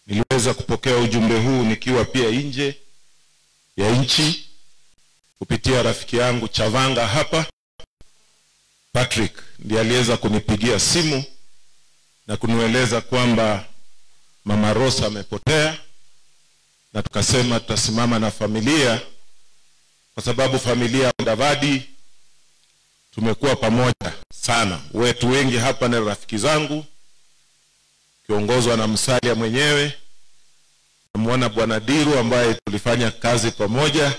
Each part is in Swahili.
niliweza kupokea ujumbe huu nikiwa pia nje ya nchi kupitia rafiki yangu Chavanga hapa. Patrick ndiye aliweza kunipigia simu na kunieleza kwamba mama Rosa amepotea, na tukasema tutasimama na familia, kwa sababu familia ya Mudavadi tumekuwa pamoja sana. Wetu wengi hapa ni rafiki zangu, kiongozwa na Msalia mwenyewe, namwona Bwana Diru ambaye tulifanya kazi pamoja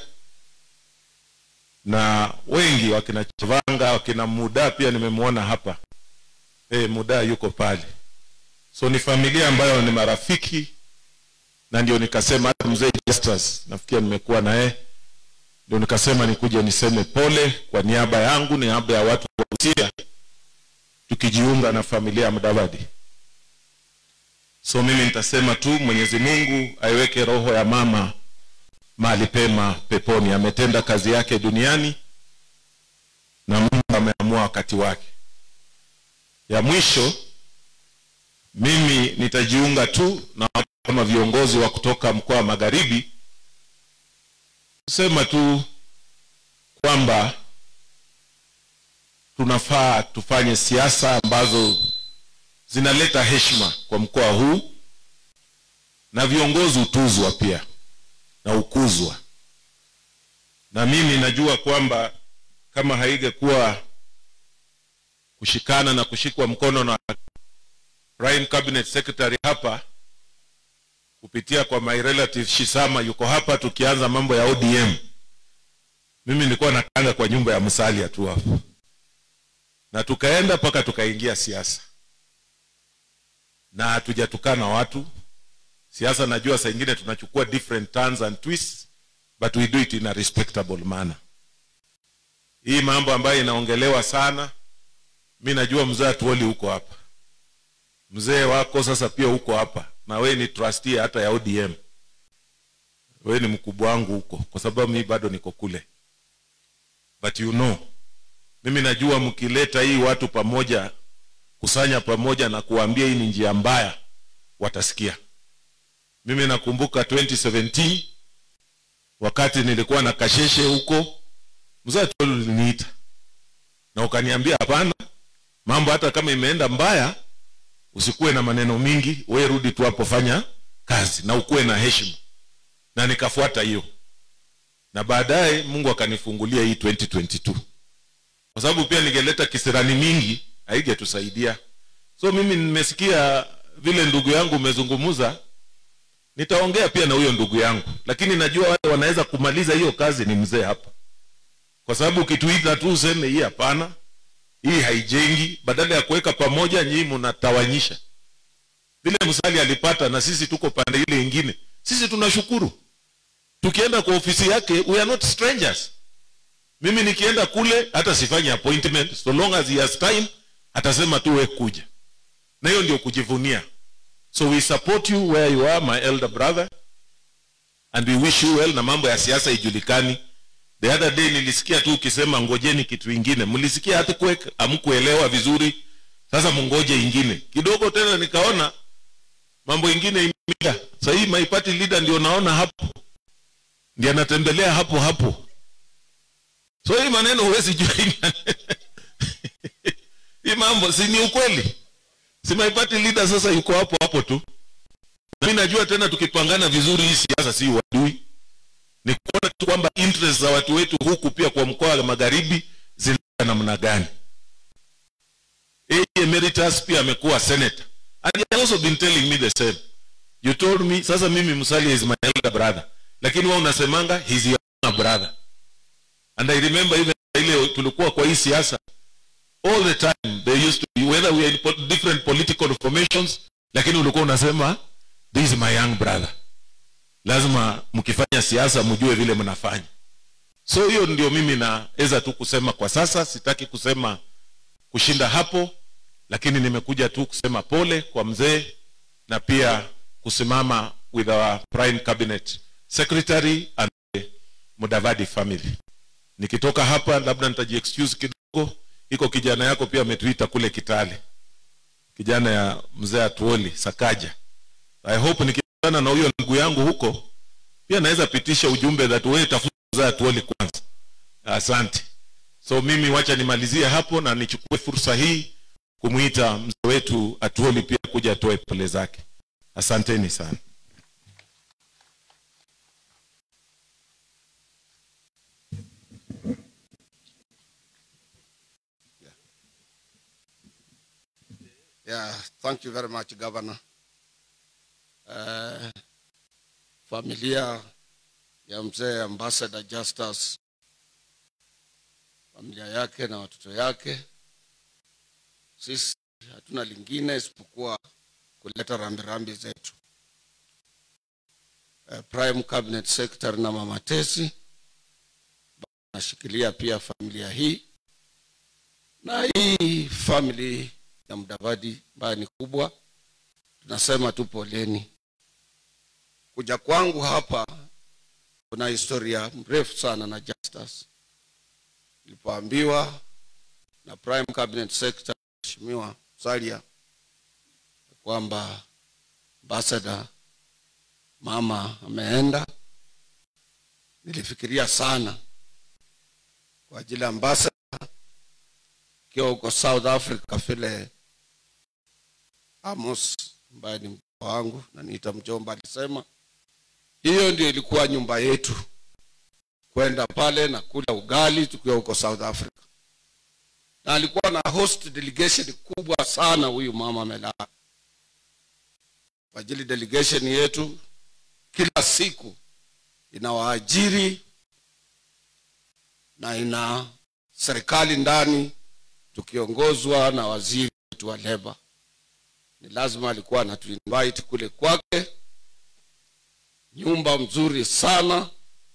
na wengi wakina Chavanga wakina Muda pia nimemwona hapa e, Muda yuko pale, so ni familia ambayo ni marafiki, na ndio nikasema hata mzee Justus nafikia nimekuwa naye, ndio nikasema nikuje niseme pole kwa niaba yangu, niaba ya watu wa Busia, tukijiunga na familia ya Mudavadi. So mimi nitasema tu Mwenyezi Mungu aiweke roho ya mama mahali pema peponi. Ametenda kazi yake duniani na Mungu ameamua wakati wake. Ya mwisho, mimi nitajiunga tu na watu kama viongozi wa kutoka mkoa wa Magharibi kusema tu kwamba tunafaa tufanye siasa ambazo zinaleta heshima kwa mkoa huu na viongozi hutuzwa pia na ukuzwa. Na mimi najua kwamba kama haingekuwa kushikana na kushikwa mkono na Prime Cabinet Secretary hapa kupitia kwa my relative Shisama yuko hapa, tukianza mambo ya ODM, mimi nilikuwa nakanga kwa nyumba ya Musalia tu hapo, na tukaenda mpaka tukaingia siasa na hatujatukana watu siasa najua saa ingine tunachukua different turns and twists but we do it in a respectable manner hii mambo ambayo inaongelewa sana mi najua mzee atuoli huko hapa mzee wako sasa pia huko hapa na we ni trustee hata ya odm we ni mkubwa wangu huko kwa sababu mi bado niko kule but you know mimi najua mkileta hii watu pamoja kusanya pamoja na kuambia hii ni njia mbaya watasikia mimi nakumbuka 2017 wakati nilikuwa na kasheshe huko mzee tu uliniita na ukaniambia hapana mambo hata kama imeenda mbaya usikuwe na maneno mingi we rudi tu hapo fanya kazi na ukuwe na heshima na nikafuata hiyo na baadaye mungu akanifungulia hii 2022 kwa sababu pia ningeleta kisirani mingi haigetusaidia so mimi nimesikia vile ndugu yangu umezungumza nitaongea pia na huyo ndugu yangu lakini najua wale wanaweza kumaliza hiyo kazi ni mzee hapa kwa sababu ukituita tu useme hii hapana hii haijengi badala ya kuweka pamoja nyii mnatawanyisha vile msali alipata na sisi tuko pande ile ingine sisi tunashukuru tukienda kwa ofisi yake we are not strangers mimi nikienda kule hata sifanyi appointment so long as he has time atasema tu we kuja na hiyo ndio kujivunia so we support you where you are my elder brother and we wish you well na mambo ya siasa ijulikani the other day nilisikia tu ukisema ngojeni kitu ingine mlisikia hata amkuelewa vizuri sasa mungoje ingine kidogo tena nikaona mambo ingine imida sahii my party leader ndio naona hapo ndiye anatembelea hapo hapo so hii maneno huwezi jua hii mambo si ni ukweli si my party leader sasa yuko hapo hapo tu na mi najua tena tukipangana vizuri hii siasa si wadui ni kuona tu kwamba interest za watu wetu huku pia kwa mkoa wa magharibi zina namna gani emeritus pia amekuwa senator and he has also been telling me the same you told me sasa mimi msali is my elder brother lakini wewe unasemanga he's your younger brother and i remember even ile tulikuwa kwa hii siasa all the time they used to be whether we are in po different political formations lakini ulikuwa unasema this is my young brother lazima mkifanya siasa mjue vile mnafanya so hiyo ndio mimi naweza tu kusema kwa sasa sitaki kusema kushinda hapo lakini nimekuja tu kusema pole kwa mzee na pia kusimama with our prime cabinet secretary and the mudavadi family nikitoka hapa labda nitajiexcuse kidogo iko kijana yako pia ametuita kule kitale kijana ya mzee atuoli sakaja i hope nikipata kukutana na huyo ndugu yangu huko pia naweza pitisha ujumbe that wewe tafuta atuoli kwanza asante so mimi wacha nimalizie hapo na nichukue fursa hii kumwita mzee wetu atuoli pia kuja atoe pole zake asanteni sana Yeah, thank you very much, Governor. Uh, familia ya mzee Ambassador Justus, familia yake na watoto yake, sisi hatuna lingine isipokuwa kuleta rambirambi zetu. Uh, Prime Cabinet Secretary na Mama Tesi nashikilia pia familia hii na hii family ya Mudavadi ambayo ni kubwa, tunasema tu poleni. Kuja kwangu hapa kuna historia mrefu sana na Justus. Nilipoambiwa na Prime Cabinet Secretary Mheshimiwa Salia kwamba ambassador mama ameenda, nilifikiria sana kwa ajili ya ambassador ikiwa huko South Africa vile Amos ambaye ni mjomba wangu na niita mjomba alisema hiyo ndio ilikuwa nyumba yetu, kwenda pale na kula ugali tukiwa huko South Africa, na alikuwa na host delegation kubwa sana huyu mama Melaa kwa ajili delegation yetu kila siku inawaajiri na ina serikali ndani tukiongozwa na waziri wetu wa leba ni lazima alikuwa anatuinvite kule kwake nyumba mzuri sana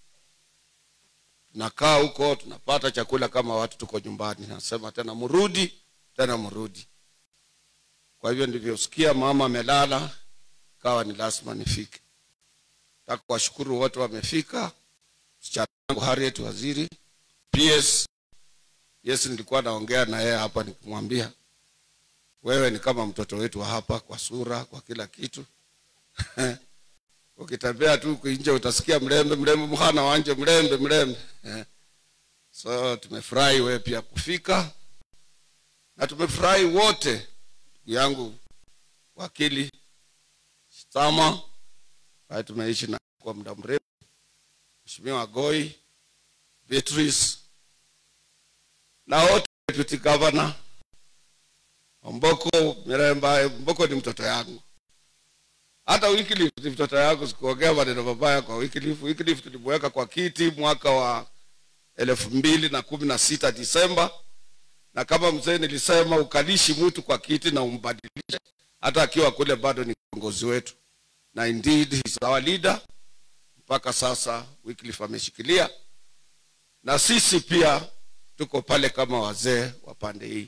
tunakaa huko tunapata chakula kama watu tuko nyumbani nasema tena mrudi tena mrudi kwa hivyo ndivyosikia mama amelala kawa ni lazima nifike taka kuwashukuru wote wamefika msichana wangu harriet waziri ps yes nilikuwa naongea na yeye hapa nikimwambia wewe ni kama mtoto wetu wa hapa kwa sura kwa kila kitu ukitembea tu huku nje utasikia mlembe mlembe mhana wanje mlembe mlembe so tumefurahi wewe pia kufika na tumefurahi wote ndugu yangu wakili Stama ambaye tumeishi na kwa muda mrefu mheshimiwa Goi Beatrice na wote deputy governor Mboko Miremba Mboko ni mtoto yangu hata Wycliffe ni mtoto yangu sikuongea maneno mabaya kwa Wycliffe Wycliffe tulimweka kwa kiti mwaka wa elfu mbili na kumi na sita Disemba na kama mzee nilisema ukalishi mtu kwa kiti na umbadilishe hata akiwa kule bado ni kiongozi wetu na indeed he's our leader mpaka sasa Wycliffe ameshikilia na sisi pia tuko pale kama wazee wa pande hii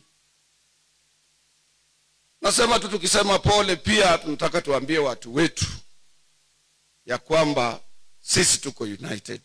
nasema tu tukisema pole pia tunataka tuambie watu wetu ya kwamba sisi tuko united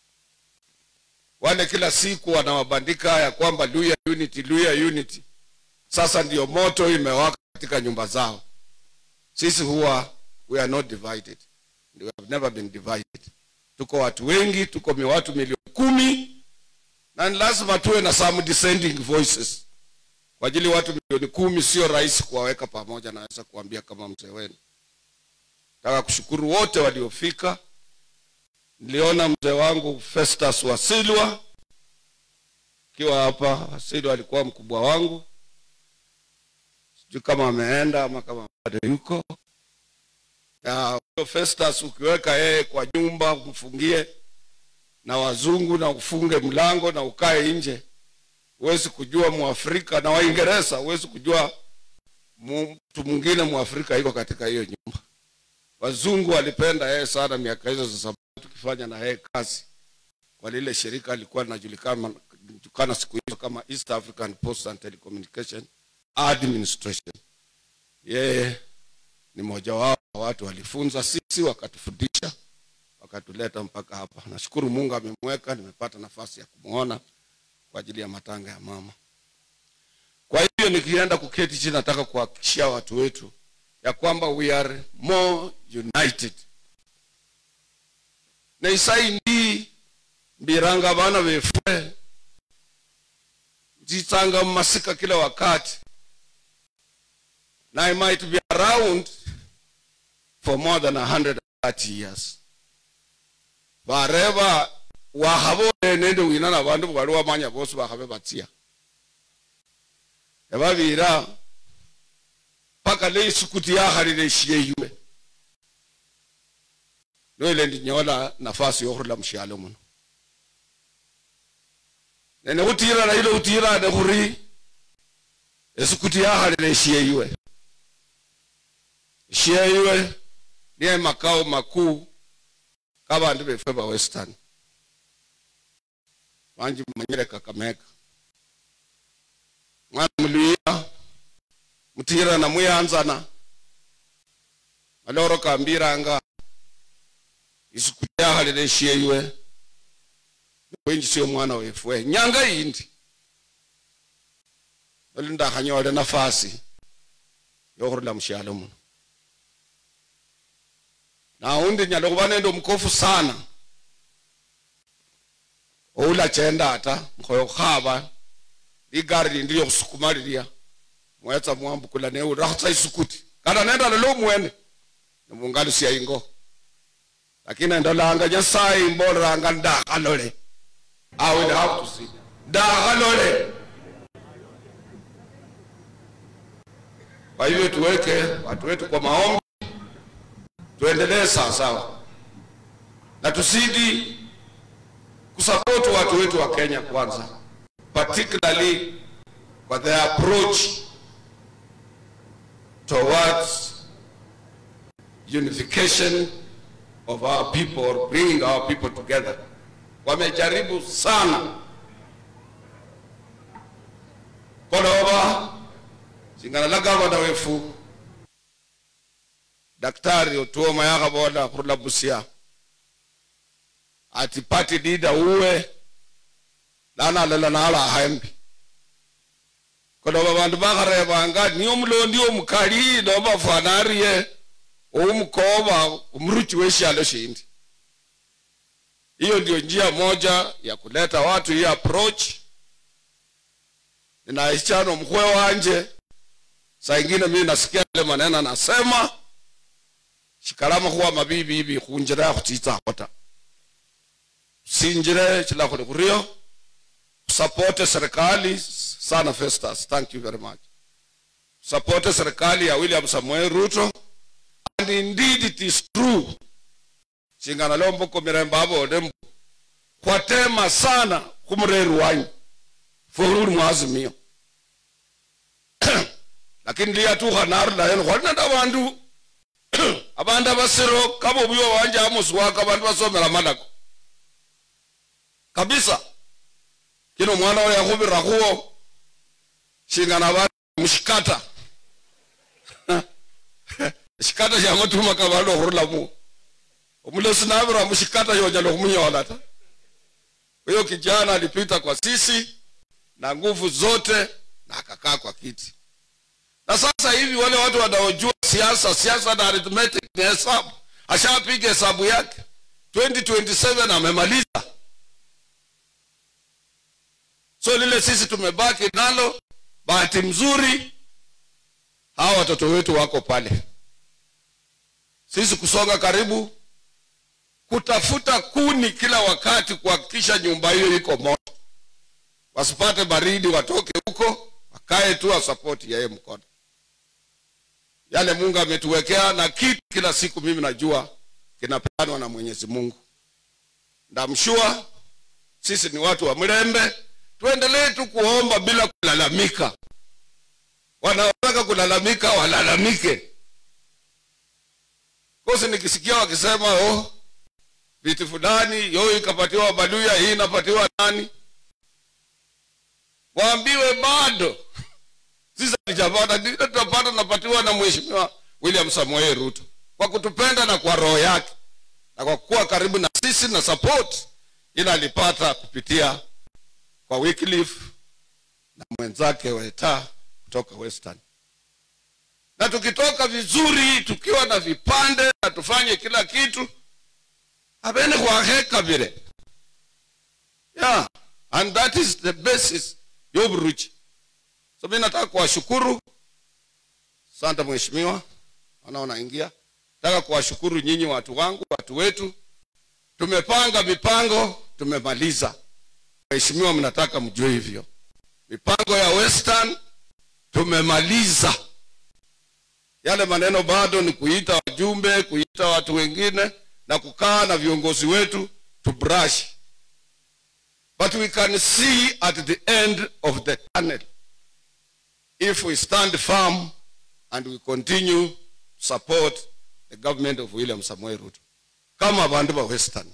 wale kila siku wanawabandika ya kwamba luya unity luya unity sasa ndio moto imewaka katika nyumba zao sisi huwa we are not divided we have never been divided tuko watu wengi tuko mi watu milioni kumi na ni lazima tuwe na some descending voices kwa ajili watu milioni kumi sio rahisi kuwaweka pamoja naweza kuambia kama mzee wenu nataka kushukuru wote waliofika niliona mzee wangu festus wasilwa akiwa hapa wasilwa alikuwa mkubwa wangu sijui kama ameenda ama kama bado yuko na huyo festus ukiweka yeye kwa nyumba umfungie na wazungu na ufunge mlango na ukae nje huwezi kujua mwafrika na waingereza huwezi kujua mtu mwingine mwafrika iko katika hiyo nyumba wazungu walipenda yeye sana miaka hizo za zamani tukifanya na yeye kazi kwa lile shirika alikuwa linajulikana julikana siku hizo kama east african post and telecommunication administration yeye ni mmoja wao wa watu walifunza sisi wakatufundisha wakatuleta mpaka hapa nashukuru mungu amemweka nimepata nafasi ya kumwona kwa ajili ya matanga ya mama kwa hivyo nikienda kuketi chini nataka kuhakikishia watu wetu ya kwamba we are more united neisaindi mbiranga vana vefwe nditsanga mumasika kila wakati and i might be around for more than 130 years vareva wahavole nende wina na vandu vali wamanya vosi vahave vatsiya evavira paka leisukuti yahalile ishiyeyume noile ndinyola nafasi yokhurula mushialo muno nene khutirana ile khutirane khuri esikuti yakhalile ishiyeyuwe ishiyeyuwe niye makao makuu kabandu befwe ba western banji manyire kakameka mwana muluya mutirana muyanzana maloro kambiranga isikuti yakhalile ishiyeyuwe wenjisiyo mwana wefwe nyanga yindi oli ndakhanyole nafasi yokhurula mushialo muno naundi nyala khuba nende omukofu sana oulachenda ata nkhoyo khukhaba ligari lindi lyokhusukuma lilya mwetsa mwambukula neurakho isukuti kata nendala lomwene nemungalusya ingo lakini endolanga nyasaye imboleranga ndakhalole I will have to see. Dahalole. Kwa hivyo tuweke watu wetu kwa maombi, tuendelee sawasawa na tusidi kusapoti watu wetu wa Kenya kwanza, particularly kwa their approach towards unification of our people or bringing our people together wamejaribu sana koloba singana la gavana wefu daktari otuoma yakhabola khurula busia ati party leader uwe lana alala nala ahembi koloba bandu bakharebanga niyo mulondi omukali noba fwanariye oumukoba omuruchi weshialo shindi hiyo ndio njia moja ya kuleta watu hii approach ninaichana mkwe wanje saa ingine mimi nasikia ile maneno anasema shikalama huwa mabibi hivi khunjira ya khutitsakho ta sinjire chila khuli khurio support serikali sana Festus thank you very much support serikali ya William Samuel Ruto and indeed it is true singana lombo mirembe abode kwatema sana khumureri wanyu furuli mwazimio lakini liyatukha narulayo khwali nende abandu abandu abasiro kaba obuyo wanje amosi wako abandu basomela malako kabisa kino omwana oyo yakhubira khuwo singana abandu mushikata shikata shamatuma kabandu okhurulamu omulosi nabira mushikata yonyala khumunyola ta huyo kijana alipita kwa sisi na nguvu zote na akakaa kwa kiti na sasa hivi wale watu wanaojua siasa siasa na arithmetic ni hesabu ashapiga hesabu yake 2027 amemaliza so lile sisi tumebaki nalo bahati mzuri hawa watoto wetu wako pale sisi kusonga karibu kutafuta kuni kila wakati kuhakikisha nyumba hiyo iko moto wasipate baridi watoke huko wakae tu wasapoti yeye mkono yale mungu ametuwekea na kitu kila siku mimi najua kinapeanwa na mwenyezi mungu ndamshua sisi ni watu wa mlembe tuendelee tu kuomba bila kulalamika wanaotaka kulalamika walalamike kosi nikisikia wakisema oh, vitu fulani yo ikapatiwa baluya hii inapatiwa nani waambiwe bado sisi hatujapata ndio tutapata napatiwa na mheshimiwa william samuel ruto kwa kutupenda na kwa roho yake na kwa kuwa karibu na sisi na support ila alipata kupitia kwa Wycliffe na mwenzake weta kutoka western na tukitoka vizuri tukiwa na vipande na tufanye kila kitu abene khwakhekabile yeah and that is the basis yoburuchi so mi nataka kuwashukuru santa mheshimiwa naona unaingia nataka kuwashukuru nyinyi watu wangu watu wetu tumepanga mipango tumemaliza mheshimiwa mnataka mjue hivyo mipango ya western tumemaliza yale maneno bado ni kuita wajumbe kuita watu wengine na kukaa na viongozi wetu to brush but we can see at the end of the tunnel if we stand firm and we continue to support the government of william samuel ruto kama bandu ba western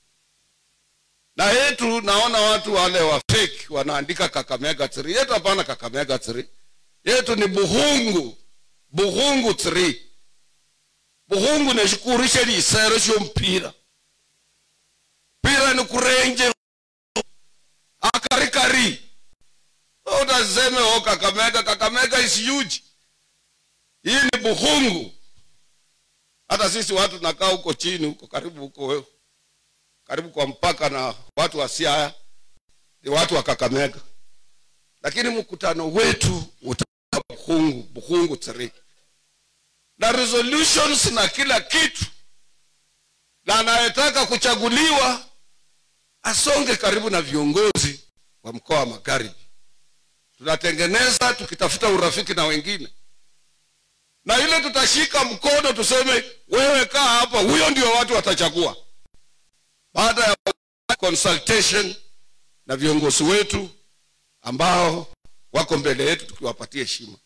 na yetu naona watu wale wa fake wanaandika kakamega 3 yetu hapana kakamega 3 yetu ni buhungu buhungu 3 buhungu neshikurishe lisero shompira pira ni kurenje akarikari utaseme o kakamega kakamega is huge hii ni buhungu hata sisi watu nakaa huko chini huko karibu huko karibu kwa mpaka na watu wa siaya ni watu wa kakamega lakini mkutano wetu utakuwa buhungu buhungu 3 na resolutions na kila kitu na anayetaka kuchaguliwa asonge karibu na viongozi wa mkoa wa magharibi tunatengeneza tukitafuta urafiki na wengine na ile tutashika mkono tuseme wewe kaa hapa huyo ndio watu watachagua baada ya consultation na viongozi wetu ambao wako mbele yetu tukiwapatia heshima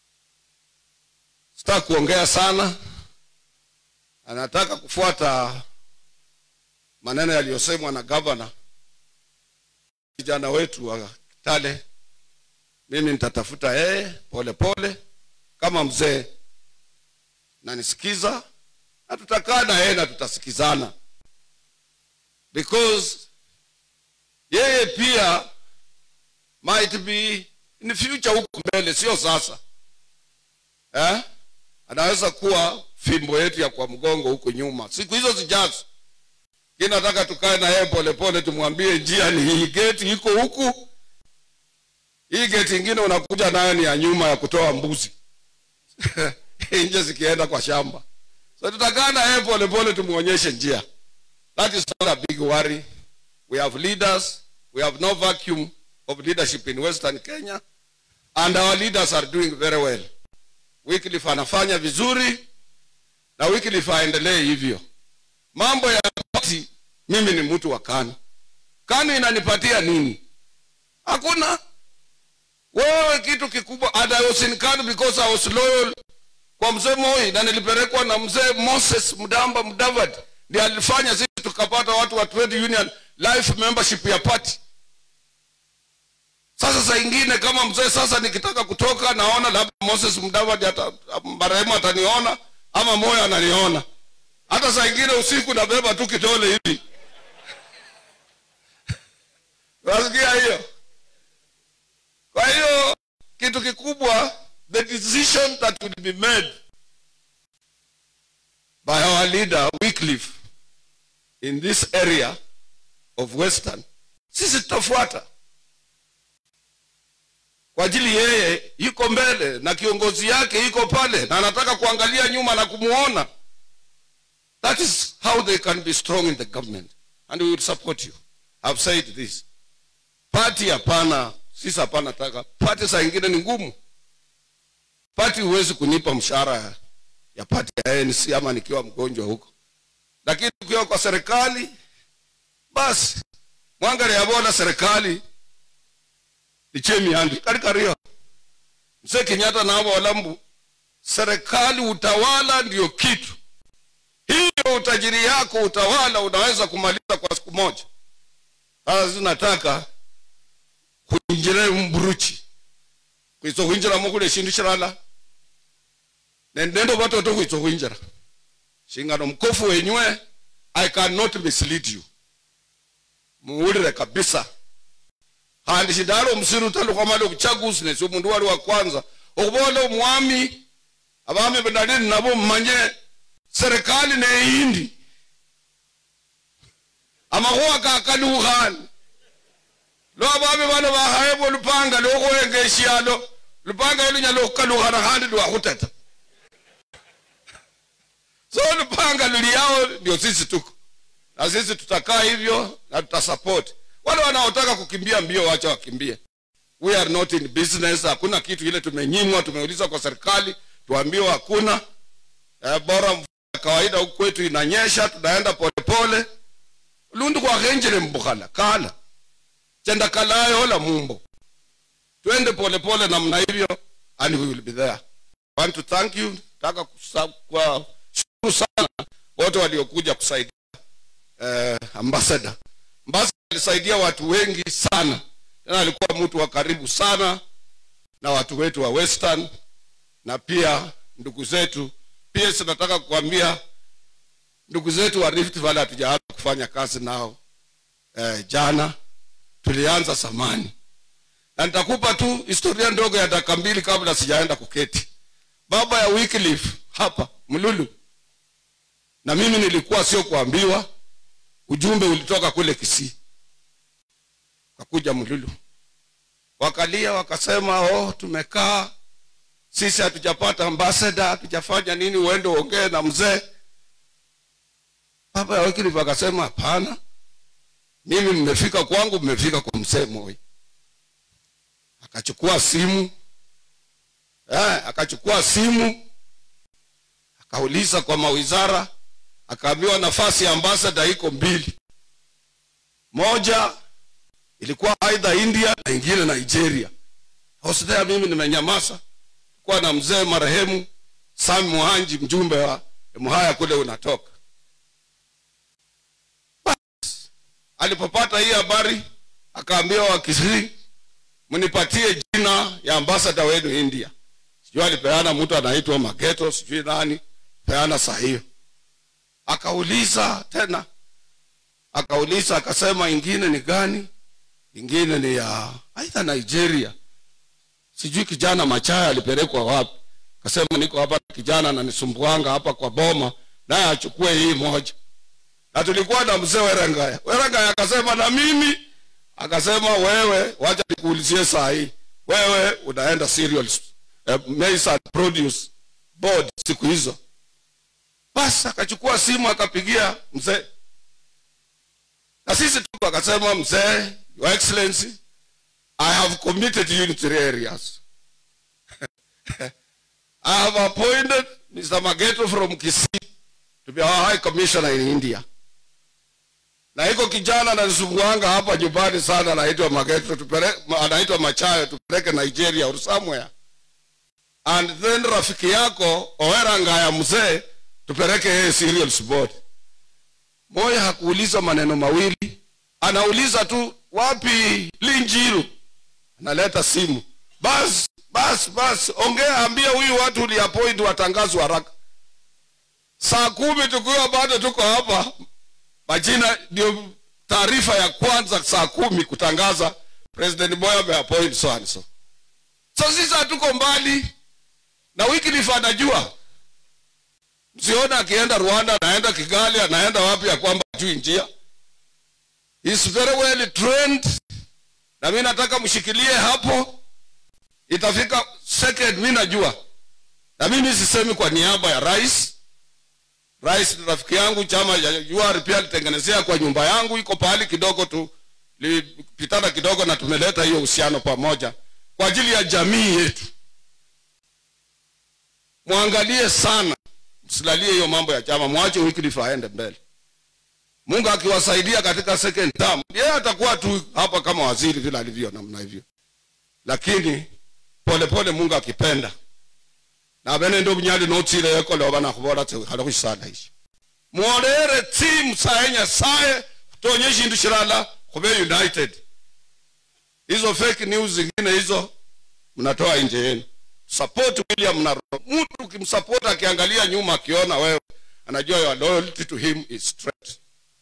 sitaki kuongea sana anataka kufuata maneno yaliyosemwa na gavana vijana wetu wa kitale mimi nitatafuta yeye pole pole kama mzee nanisikiza na tutakaa na yeye na tutasikizana because yeye pia might be in future huku mbele sio sasa eh? anaweza kuwa fimbo yetu ya kwa mgongo huku nyuma siku hizo zijazo ki nataka tukae na yeye polepole tumwambie njia ni hii geti iko huku hii geti ingine unakuja nayo ni ya nyuma ya kutoa mbuzi nje zikienda kwa shamba so tutakaa na yeye polepole tumwonyeshe njia that is not a big worry we have leaders we have no vacuum of leadership in western kenya and our leaders are doing very well wycliffe anafanya vizuri na wycliffe aendelee hivyo mambo ya party mimi ni mtu wa kanu kanu inanipatia nini hakuna wewe kitu kikubwa and i was in kanu because i was loyal kwa mzee moi na nilipelekwa na mzee moses mdamba mdavad ndi alifanya sisi tukapata watu wa trade union life membership ya party sasa saa ingine kama mzee sasa nikitaka kutoka naona labda moses mdavad ata, marehemu ataniona ama moyo ananiona hata saa ingine usiku nabeba tu kitole hivi nasikia hiyo kwa hiyo kitu kikubwa the decision that will be made by our leader wycliffe in this area of western sisi tutafuata kwa ajili yeye yuko mbele na kiongozi yake iko pale na anataka kuangalia nyuma na kumuona that is how they can be strong in the government and we will support you I've said this party hapana sisi hapana taka party saa ingine ni ngumu party huwezi kunipa mshahara ya party ya ANC ama nikiwa mgonjwa huko lakini ukiwa kwa serikali basi mwangale yabona serikali ichemiandi karikario mzee kenyatta navo walambu serikali utawala ndio kitu hiyo utajiri yako utawala unaweza kumaliza kwa siku moja sasa zinataka kuinjira mburuchi kuiso kuinjiramo kule shindu shirala nendendo vatoto kuiso kuinjira shingano mkofu wenywe i cannot mislead you muulire kabisa handi shindalo musiru talukamale kuchaguzi nesio mundu wali wa kwanza okuvola omwami abami benalini nabo mmanye serikali neindi amakhuwa kakalukhane lo bami bano bakhayebwa lupanga lwokhuwenga eshialo lupanga lunyala okhukalukhana khandi lwakhutata so lupanga luliao ndio sisi tuko na sisi tutakaa hivyo na tutasupport wale wanaotaka kukimbia mbio wacha wakimbie we are not in business hakuna kitu ile tumenyimwa tumeuliza kwa serikali tuambiwa hakuna eh, bora mvua ya kawaida huku kwetu inanyesha tunaenda polepole lundu kwakhenjele mbukhala kala chenda kalayo ola mumbo twende polepole namna hivyo and we will be there want to thank you nataka kushukuru sana wote waliokuja kusaidia eh, ambassador ambassador alisaidia watu wengi sana tena alikuwa mtu wa karibu sana na watu wetu wa western na pia ndugu zetu pia sinataka kukwambia ndugu zetu wa rift valley hatujaanza kufanya kazi nao eh, jana tulianza samani na nitakupa tu historia ndogo ya dakika mbili kabla sijaenda kuketi baba ya Wycliffe hapa mlulu na mimi nilikuwa sio kuambiwa ujumbe ulitoka kule kisii kakuja mlulu wakalia wakasema oh tumekaa sisi hatujapata ambassador hatujafanya nini uende uongee na mzee baba ya Wycliffe akasema hapana mimi mmefika kwangu mmefika kwa mzee moi akachukua simu eh, akachukua simu akauliza kwa mawizara akaambiwa nafasi ya ambasada iko mbili moja ilikuwa aidha india na ingine nigeria hostea mimi nimenyamaza kuwa na mzee marehemu sami muhanji mjumbe wa mhaya kule unatoka Bas, alipopata hii habari akaambiwa wakisii mnipatie jina ya ambasada wenu india sijui alipeana mtu anaitwa mageto sijui nani peana saa hiyo akauliza tena akauliza akasema ingine ni gani ingine ni ya aidha nigeria sijui kijana machaya alipelekwa wapi akasema niko hapa na kijana nanisumbuanga hapa kwa boma naye achukue hii moja na tulikuwa na mzee werengaya werengaya akasema na mimi akasema wewe wacha nikuulizie saa hii wewe unaenda cereals eh, maize and produce board siku hizo basi akachukua simu akapigia mzee na sisi tuko akasema mzee your excellency i have committed you in three areas i have appointed mr mageto from kisii to be our high commissioner in india na iko kijana ananisumbwanga hapa nyumbani sana anaitwa mageto tupeleke anaitwa machayo tupeleke nigeria or somewhere and then rafiki yako owerangaya mzee tupeleke yeye cereals board moya hakuuliza maneno mawili anauliza tu wapi linjiru analeta simu bas bas bas ongea ambia huyu watu uliapoint watangazwa haraka saa kumi tukiwa bado tuko hapa majina ndio taarifa ya kwanza saa kumi kutangaza president moya ameappoint so and so so sisi hatuko mbali na Wycliffe anajua msiona akienda rwanda anaenda kigali anaenda wapi ya kwamba juu njia is very well trained na mi nataka mshikilie hapo itafika second mi najua na mimi sisemi kwa niaba ya rais rais ni rafiki yangu chama ya UR pia alitengenezea kwa nyumba yangu iko pahali kidogo tu lipitana kidogo na tumeleta hiyo uhusiano pamoja kwa ajili ya jamii yetu mwangalie sana msilalie hiyo mambo ya chama mwache Wycliffe aende mbele mungu akiwasaidia katika second term yeye atakuwa tu hapa kama waziri vile alivyo namna hivyo lakini polepole mungu akipenda na bene ndo bunyali notsile yekole oba nakhubola tse wikhale khusisala ishi mwolere timu saye nyasaye kutonye shindu shilala khube united hizo fake news zingine hizo mnatoa nje yenu support william na mtu ukimsupport akiangalia nyuma akiona wewe anajua your loyalty to him is straight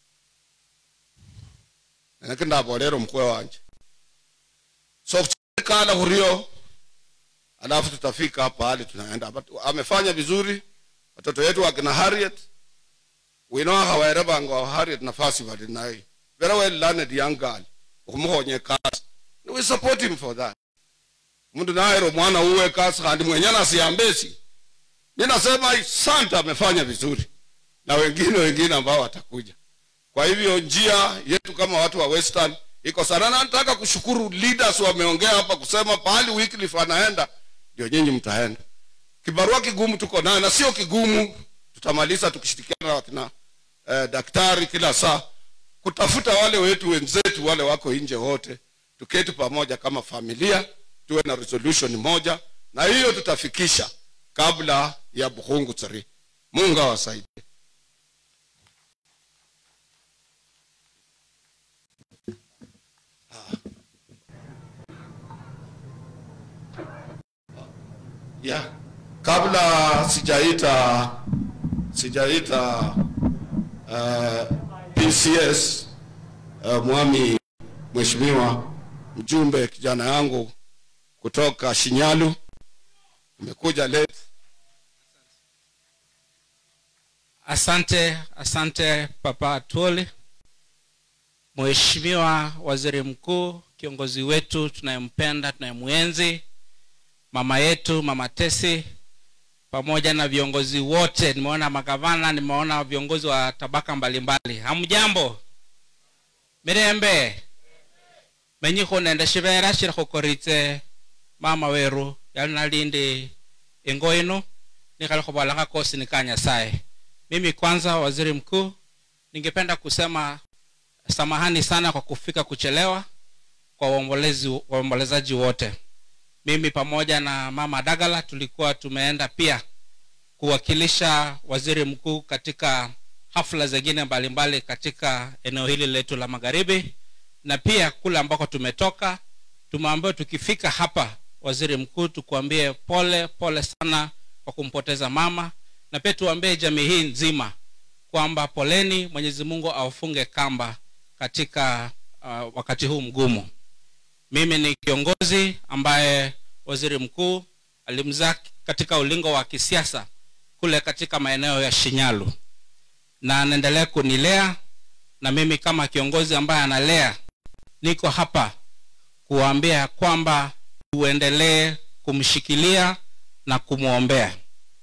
nanake ndabolera omukwe wanje so kala hurio alafu tutafika hapa hali tunaenda But amefanya vizuri watoto wetu wakina harriet wino hawaerebanga wa harriet nafasi bali naye very well learned young girl okumukhonye kasi we support him for that mtu naero mwana uwe kasi khandi mwenye nasiambesi ninasema santa amefanya vizuri na wengine wengine ambao watakuja kwa hivyo njia yetu kama watu wa western iko sana na nataka kushukuru leaders wameongea hapa kusema pahali Wycliffe anaenda ndio nyinyi mtaenda kibarua kigumu tuko nayo na sio kigumu tutamaliza tukishirikiana na wakina eh, daktari kila saa kutafuta wale wetu wenzetu wale wako nje wote tuketi pamoja kama familia tuwe na resolution moja na hiyo tutafikisha kabla ya buhungu tsari mungu awasaidie yeah. kabla sijaita sijaita uh, pcs uh, mwami mheshimiwa mjumbe kijana yangu kutoka shinyalu umekuja late Asante, asante Papa Atwoli, Mheshimiwa Waziri Mkuu, kiongozi wetu tunayempenda, tunayemwenzi, mama yetu Mama Tesi, pamoja na viongozi wote. Nimeona magavana, nimeona viongozi wa tabaka mbalimbali. Hamjambo? Mirembe menyi khunende shivera shili khukoritse mama weru yali nalindi ingo ino nikhali khuvola khakosi ni ka nyasaye mimi kwanza waziri mkuu ningependa kusema samahani sana kwa kufika kuchelewa kwa waombolezi waombolezaji wote mimi pamoja na mama dagala tulikuwa tumeenda pia kuwakilisha waziri mkuu katika hafla zingine mbalimbali katika eneo hili letu la magharibi na pia kule ambako tumetoka tumeambiwa tukifika hapa waziri mkuu tukuambie pole pole sana kwa kumpoteza mama na pia tuambie jamii hii nzima kwamba poleni mwenyezi mungu awafunge kamba katika uh, wakati huu mgumu mimi ni kiongozi ambaye waziri mkuu alimzaa katika ulingo wa kisiasa kule katika maeneo ya shinyalu na anaendelea kunilea na mimi kama kiongozi ambaye analea niko hapa kuwaambia kwamba tuendelee kumshikilia na kumwombea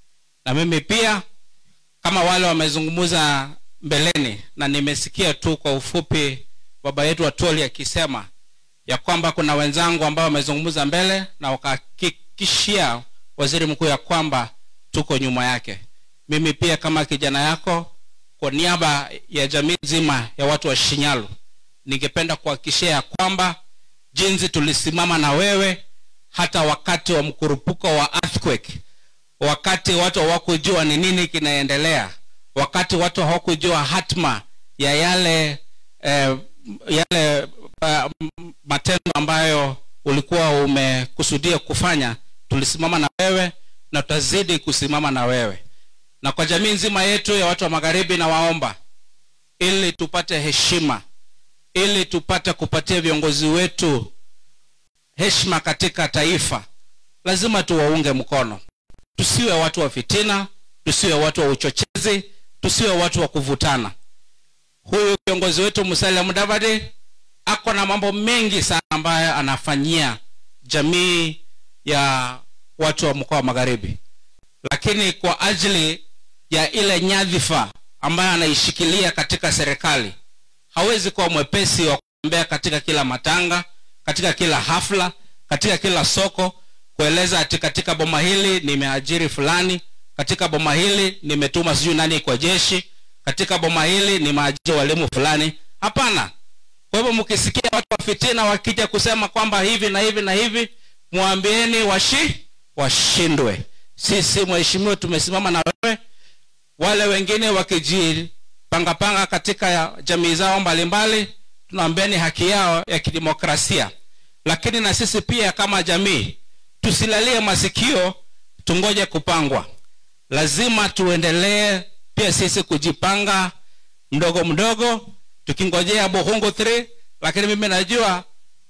na mimi pia kama wale wamezungumza mbeleni na nimesikia tu kwa ufupi baba yetu atoli akisema ya kwamba kuna wenzangu ambao wamezungumza mbele na wakahakikishia waziri mkuu ya kwamba tuko nyuma yake mimi pia kama kijana yako kwa niaba ya jamii nzima ya watu wa shinyalu ningependa kuhakikishia ya kwamba jinsi tulisimama na wewe hata wakati wa mkurupuko wa earthquake wakati watu hawakujua ni nini kinaendelea wakati watu hawakujua hatma ya yale eh, yale uh, matendo ambayo ulikuwa umekusudia kufanya tulisimama na wewe na tutazidi kusimama na wewe na kwa jamii nzima yetu ya watu wa magharibi na waomba ili tupate heshima ili tupate kupatia viongozi wetu heshima katika taifa lazima tuwaunge mkono tusiwe watu wa fitina tusiwe watu wa uchochezi tusiwe watu wa kuvutana huyu kiongozi wetu musalia mudavadi ako na mambo mengi sana ambayo anafanyia jamii ya watu wa mkoa wa magharibi lakini kwa ajili ya ile nyadhifa ambayo anaishikilia katika serikali hawezi kuwa mwepesi wa kutembea katika kila matanga katika kila hafla katika kila soko kueleza ati katika boma hili nimeajiri fulani katika boma hili nimetuma sijui nani kwa jeshi katika boma hili nimeajiri walimu fulani hapana kwa hivyo mkisikia watu wa fitina wakija kusema kwamba hivi na hivi na hivi mwambieni washi washindwe sisi mheshimiwa tumesimama na wewe wale wengine wakijipangapanga katika jamii zao mbalimbali tunaambiani haki yao ya kidemokrasia lakini na sisi pia kama jamii tusilalie masikio tungoje kupangwa lazima tuendelee pia sisi kujipanga mdogo mdogo tukingojea buhungu 3 lakini mimi najua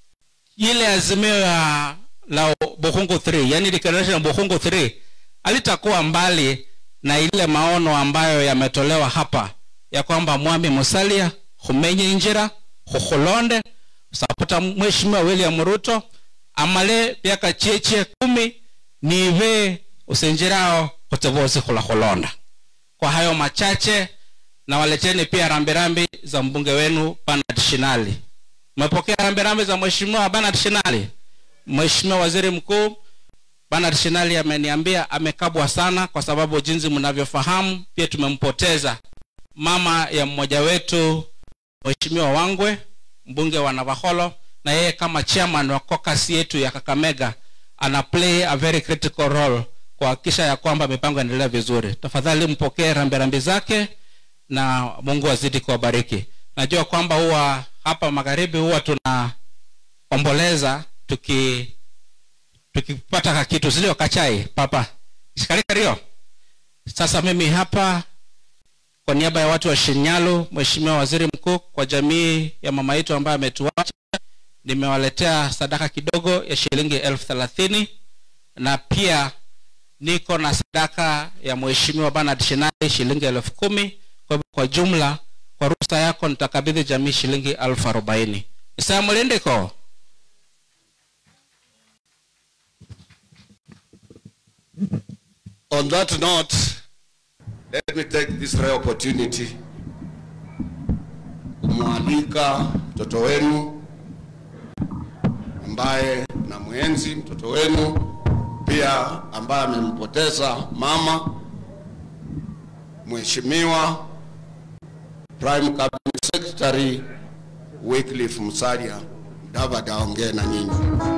ile azimio ya la buhungu 3 yani declaration ya buhungu 3 alitakuwa mbali na ile maono ambayo yametolewa hapa ya kwamba mwami musalia humenye njira khukhulonde sapota mheshimiwa william ruto amale pyaka cheche kumi nive usenjerao khutevosi khulakhulonda kwa hayo machache na waleteni pia rambirambi za mbunge wenu Bernard Shinali. Mmepokea rambirambi za mheshimiwa Bernard Shinali? Mheshimiwa Waziri Mkuu Bernard Shinali ameniambia amekabwa sana, kwa sababu jinsi mnavyofahamu, pia tumempoteza mama ya mmoja wetu, Mheshimiwa Wangwe, mbunge wa Navakholo, na yeye kama chairman wa caucus yetu ya Kakamega ana play a very critical role kuhakikisha ya kwamba mipango inaendelea vizuri. Tafadhali mpokee rambirambi zake na Mungu azidi kuwabariki. Najua kwamba huwa hapa magharibi huwa tunaomboleza tuki tukipata kakitu zilio kachai papa shikarikario. Sasa mimi hapa kwa niaba ya watu wa Shinyalu, Mheshimiwa Waziri Mkuu, kwa jamii ya mama yetu ambaye ametuacha, nimewaletea sadaka kidogo ya shilingi elfu thelathini na pia niko na sadaka ya Mheshimiwa Bernard Shinali shilingi elfu kumi kwa hivyo kwa jumla kwa ruhusa yako nitakabidhi jamii shilingi elfu arobaini isaya mulindiko On that note, let me take this rare opportunity kumwalika mtoto wenu ambaye na mwenzi mtoto wenu pia ambaye amempoteza mama, Mheshimiwa Prime Cabinet Secretary Wycliffe Musalia Mudavadi aongee na nyinyi.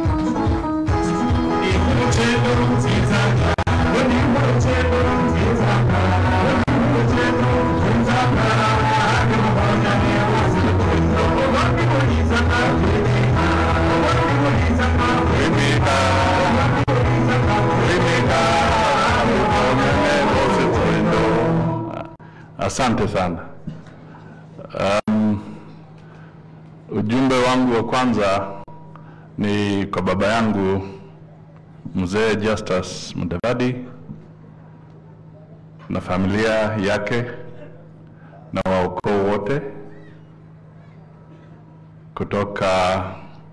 Asante sana. Um, ujumbe wangu wa kwanza ni kwa baba yangu mzee Justus Mudavadi na familia yake na waukoo wote kutoka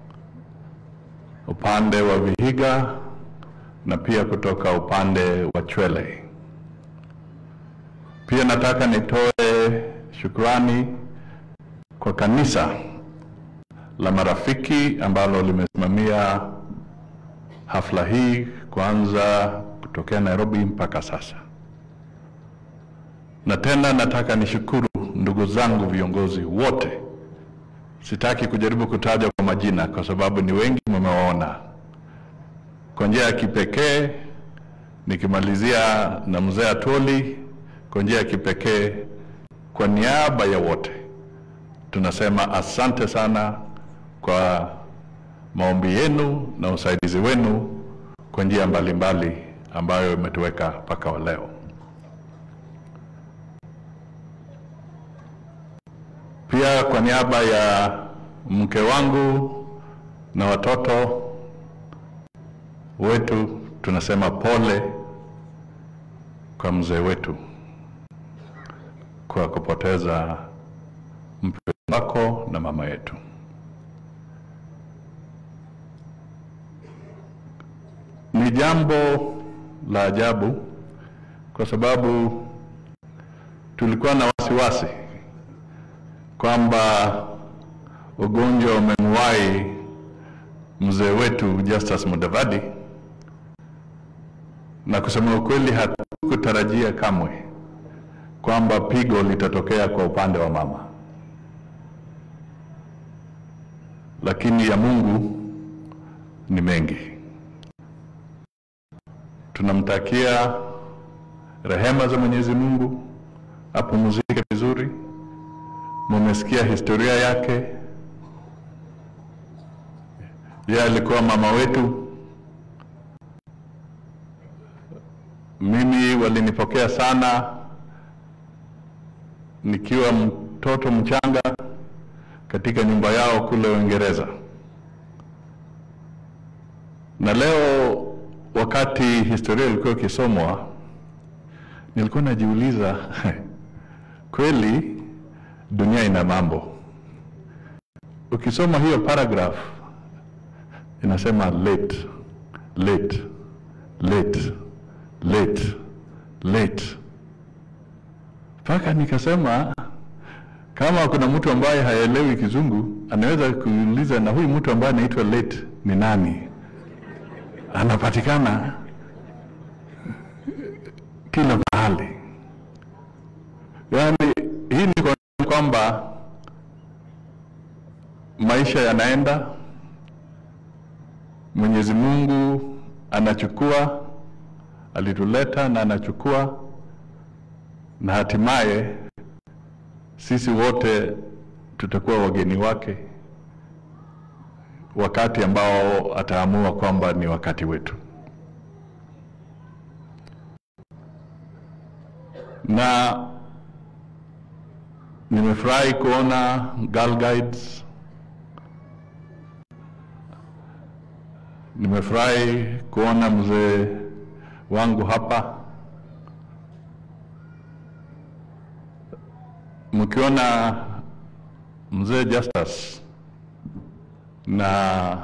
upande wa Vihiga na pia kutoka upande wa Chwele. Pia nataka nitoe shukrani kwa kanisa la marafiki ambalo limesimamia hafla hii kuanza kutokea Nairobi mpaka sasa. Na tena nataka nishukuru ndugu zangu viongozi wote. Sitaki kujaribu kutaja kwa majina kwa sababu ni wengi mmewaona. Kwa njia ya kipekee nikimalizia na mzee Atoli kwa njia ya kipekee, kwa niaba ya wote tunasema asante sana kwa maombi yenu na usaidizi wenu kwa njia mbalimbali ambayo imetuweka mpaka wa leo. Pia kwa niaba ya mke wangu na watoto wetu tunasema pole kwa mzee wetu kwa kupoteza mpendwa wako na mama yetu. Ni jambo la ajabu kwa sababu tulikuwa na wasiwasi kwamba ugonjwa umemwahi mzee wetu Justus Mudavadi, na kusema ukweli hatukutarajia kamwe kwamba pigo litatokea kwa upande wa mama, lakini ya Mungu ni mengi. Tunamtakia rehema za Mwenyezi Mungu, apumzike vizuri. Mumesikia historia yake. Yeye alikuwa mama wetu. Mimi walinipokea sana nikiwa mtoto mchanga katika nyumba yao kule Uingereza, na leo wakati historia ilikuwa ikisomwa, nilikuwa najiuliza kweli dunia ina mambo. ukisoma hiyo paragraph inasema late late late late late mpaka nikasema kama kuna mtu ambaye haelewi kizungu anaweza kuuliza na huyu mtu ambaye anaitwa late ni nani anapatikana kila mahali yaani hii ni kwa- kwamba maisha yanaenda mwenyezi mungu anachukua alituleta na anachukua na hatimaye sisi wote tutakuwa wageni wake wakati ambao ataamua kwamba ni wakati wetu na nimefurahi kuona Girl Guides nimefurahi kuona mzee wangu hapa mkiona mzee Justus na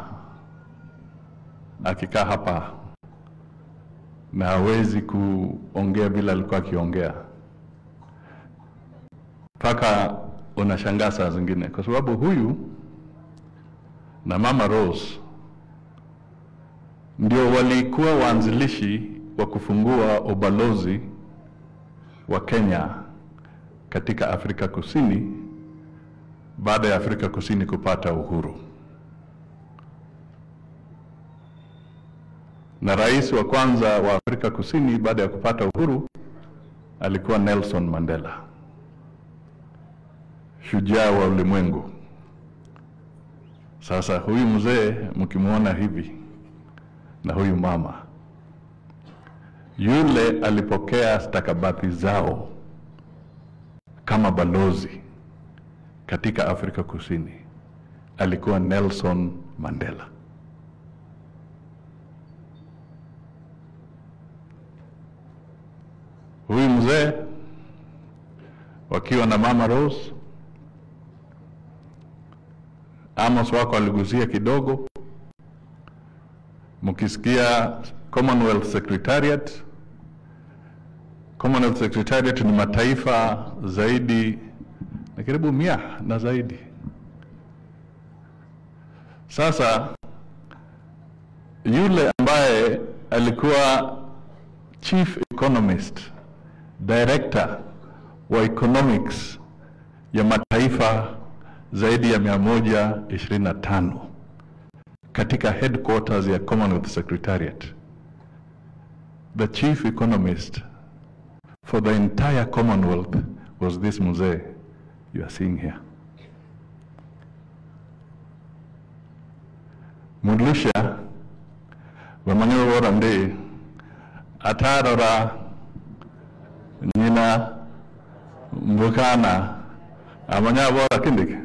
akikaa hapa na hawezi kuongea vile alikuwa akiongea, mpaka unashangaa saa zingine, kwa sababu huyu na mama Rose ndio walikuwa waanzilishi wa kufungua ubalozi wa Kenya katika Afrika Kusini baada ya Afrika Kusini kupata uhuru. Na rais wa kwanza wa Afrika Kusini baada ya kupata uhuru alikuwa Nelson Mandela, shujaa wa ulimwengu. Sasa huyu mzee mkimwona hivi na huyu mama, yule alipokea stakabadhi zao kama balozi katika Afrika Kusini alikuwa Nelson Mandela. Huyu mzee wakiwa na mama Rose, Amos wako aligusia kidogo, mkisikia Commonwealth Secretariat. Commonwealth Secretariat ni mataifa zaidi na karibu mia na zaidi. Sasa yule ambaye alikuwa chief economist, director wa economics ya mataifa zaidi ya mia moja ishirini na tano katika headquarters ya Commonwealth Secretariat. The chief economist for the entire Commonwealth was this mzee you are seeing here. Mudlusha bamanye bora ndi atarora nyina mbukana amanya bora kindike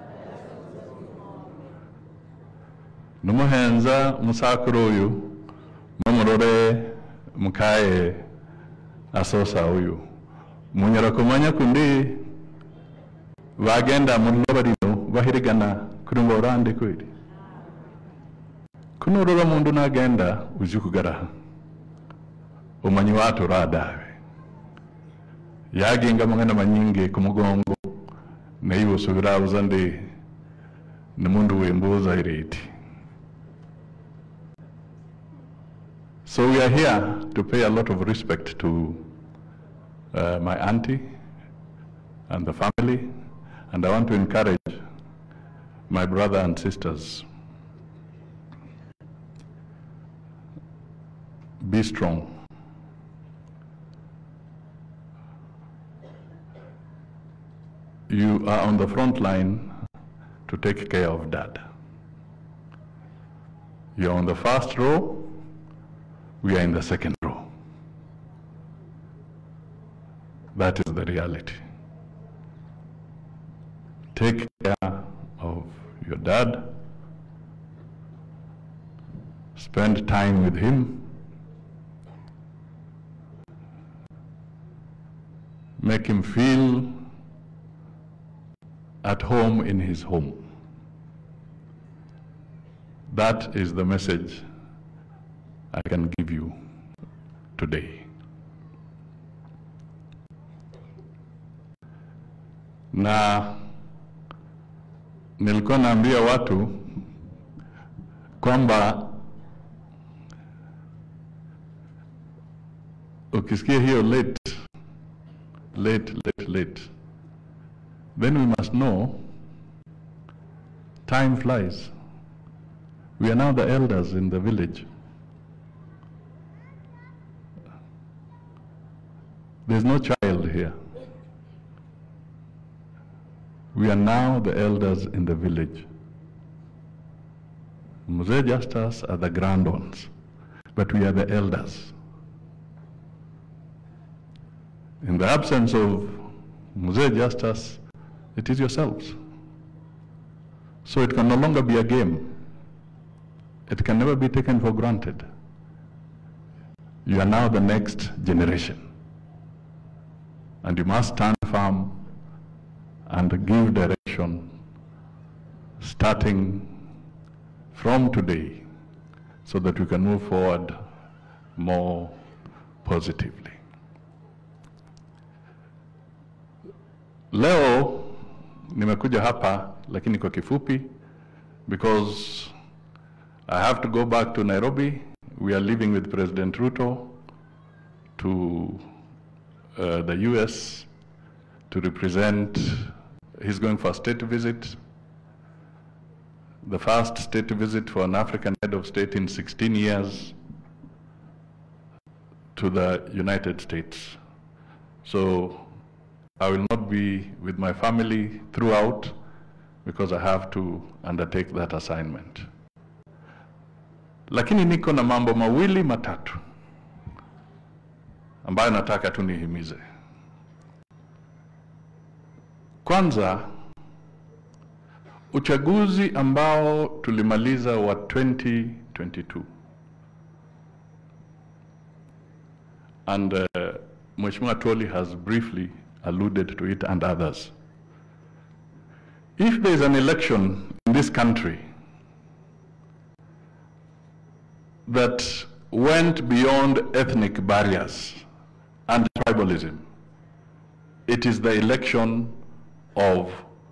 numuhenza musakuru uyu mumurore mukaye asosa uyu munyara kumanya kundi bagenda muri barino bahirigana kuri ngo orande kweli kunurora mundu nagenda uzi kugaraha umanyi watu radawe yaginga mangana manyingi ku mugongo naye usubira uza ndi ni mundu wembuza ireti So we are here to pay a lot of respect to uh, my auntie and the family, and I want to encourage my brother and sisters. Be strong. You are on the front line to take care of dad. You're on the first row, we are in the second row. That is the reality. Take care of your dad. Spend time with him. Make him feel at home in his home. That is the message I can give you today. Na nilikuwa naambia watu kwamba ukisikia hiyo late late late late then we must know time flies we are now the elders in the village there's no child here we are now the elders in the village Mzee Justus are the grand ones, but we are the elders. In the absence of Mzee Justus, it is yourselves. So it can no longer be a game. It can never be taken for granted. You are now the next generation. And you must stand firm and give direction starting from today so that we can move forward more positively. Leo nimekuja hapa lakini kwa kifupi because I have to go back to Nairobi. We are leaving with President Ruto to uh, the US to represent, he's going for a state visit the first state visit for an African head of state in 16 years to the United States. So I will not be with my family throughout because I have to undertake that assignment. Lakini niko na mambo mawili matatu ambayo nataka tu nihimize. Kwanza, uchaguzi ambao tulimaliza wa 2022 and uh, Mheshimiwa Toli has briefly alluded to it and others. If there is an election in this country that went beyond ethnic barriers and tribalism, it is the election of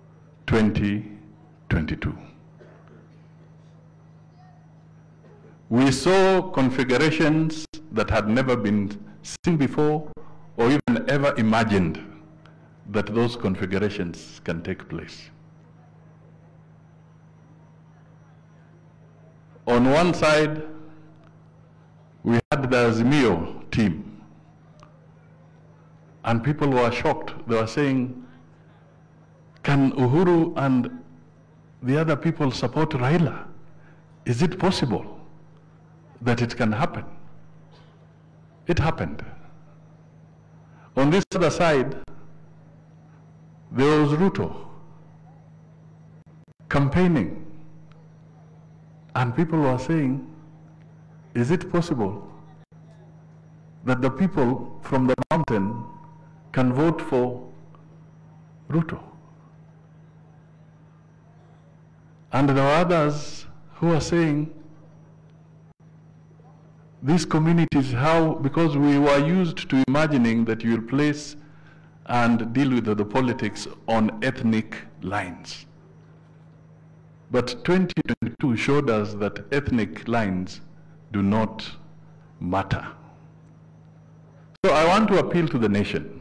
2022. We saw configurations that had never been seen before or even ever imagined that those configurations can take place. On one side, we had the Azimio team, and people were shocked. They were saying, can Uhuru and the other people support Raila? Is it possible that it can happen? It happened. On this other side, there was Ruto campaigning. And people were saying, is it possible that the people from the mountain can vote for Ruto? And there were others who are saying, these communities, how, because we were used to imagining that you will place and deal with the, the politics on ethnic lines. But 2022 showed us that ethnic lines do not matter. So I want to appeal to the nation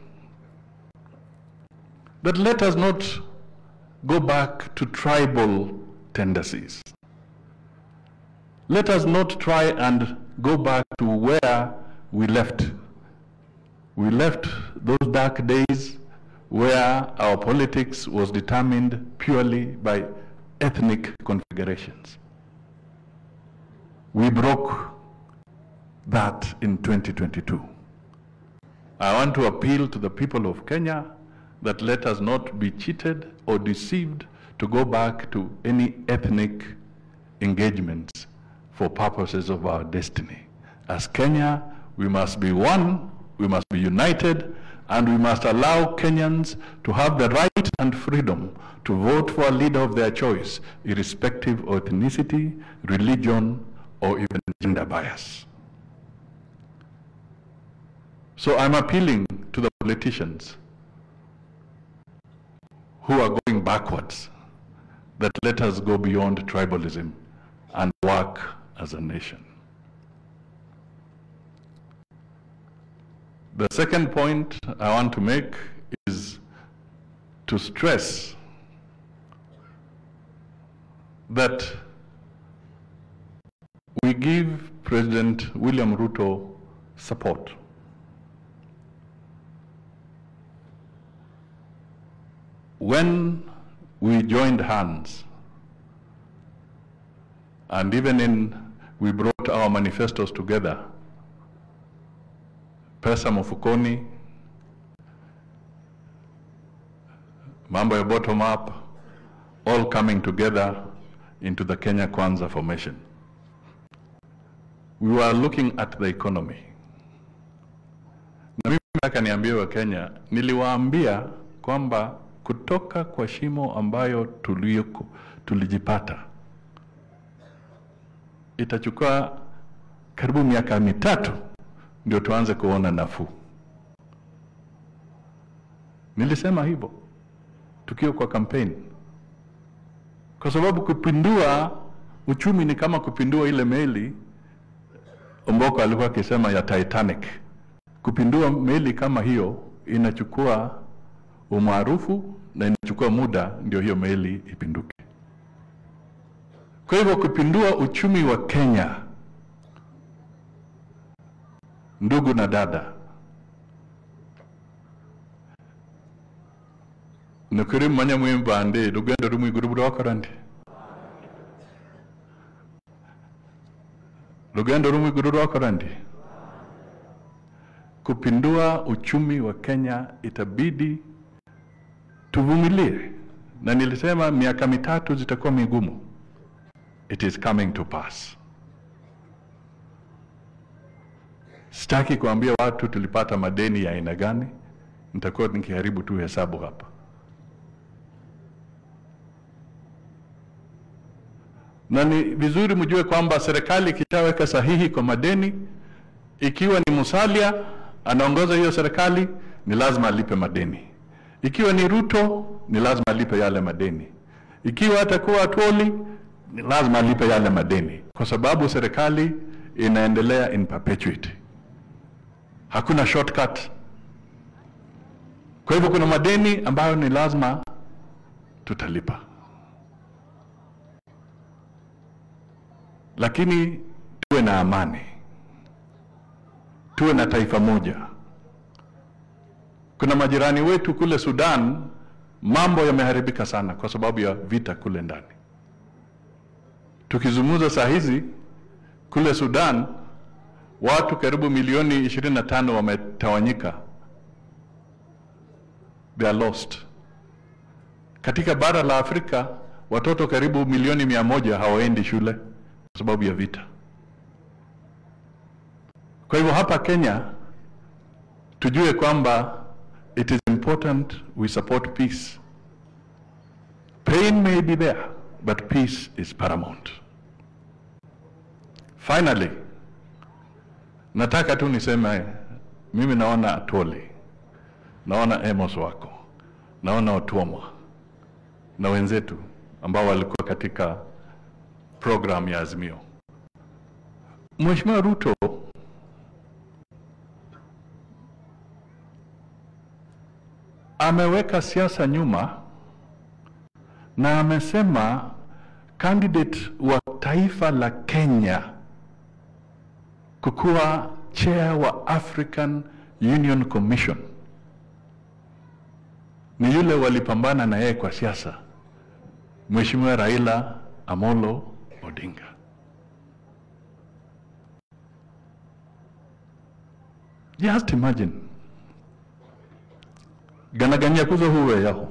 that let us not go back to tribal tendencies. Let us not try and go back to where we left. We left those dark days where our politics was determined purely by ethnic configurations. We broke that in 2022. I want to appeal to the people of Kenya that let us not be cheated or deceived to go back to any ethnic engagements for purposes of our destiny. As Kenya, we must be one, we must be united, and we must allow Kenyans to have the right and freedom to vote for a leader of their choice, irrespective of ethnicity, religion, or even gender bias. So I'm appealing to the politicians who are going backwards that let us go beyond tribalism and work as a nation. The second point I want to make is to stress that we give President William Ruto support. When we joined hands, and even in, we brought our manifestos together, pesa mfukoni, mambo ya bottom up, all coming together into the Kenya Kwanza formation. We were looking at the economy. Na mimi nataka niambie wa Kenya, niliwaambia kwamba kutoka kwa shimo ambayo tulioko, tulijipata itachukua karibu miaka mitatu ndio tuanze kuona nafuu. Nilisema hivyo tukiwa kwa kampeni, kwa sababu kupindua uchumi ni kama kupindua ile meli Omboko alikuwa akisema ya Titanic. Kupindua meli kama hiyo inachukua umaarufu na inachukua muda ndio hiyo meli ipinduke. Kwa hivyo kupindua uchumi wa Kenya, ndugu na dada, nukuri manya mwimbande rugendo rumwe iguru burokora ndi rugendo rumwe iguru rwakora ndi kupindua uchumi wa Kenya itabidi tuvumilie, na nilisema miaka mitatu zitakuwa migumu. It is coming to pass. Sitaki kuambia watu tulipata madeni ya aina gani, nitakuwa nikiharibu tu hesabu hapa. Na ni vizuri mjue kwamba serikali ikishaweka sahihi kwa madeni, ikiwa ni Musalia anaongoza hiyo serikali, ni lazima alipe madeni. Ikiwa ni Ruto, ni lazima alipe yale madeni. Ikiwa atakuwa Atwoli, ni lazima alipe yale madeni, kwa sababu serikali inaendelea in perpetuity. Hakuna shortcut. Kwa hivyo kuna madeni ambayo ni lazima tutalipa, lakini tuwe na amani, tuwe na taifa moja. Kuna majirani wetu kule Sudan, mambo yameharibika sana kwa sababu ya vita kule ndani. Tukizungumza saa hizi kule Sudan, watu karibu milioni 25 wametawanyika, they are lost. Katika bara la Afrika watoto karibu milioni mia moja hawaendi shule kwa sababu ya vita. Kwa hivyo hapa Kenya tujue kwamba it is important we support peace. Pain may be there, but peace is paramount. Finally, nataka tu niseme mimi naona Atwoli, naona Amos wako, naona Otuoma na wenzetu ambao walikuwa katika program ya Azimio. Mheshimiwa Ruto ameweka siasa nyuma na amesema candidate wa taifa la Kenya kukuwa chair wa African Union Commission ni yule walipambana na yeye kwa siasa, Mheshimiwa Raila Amolo Odinga. Just imagine ganaganya kuzo huwe yaho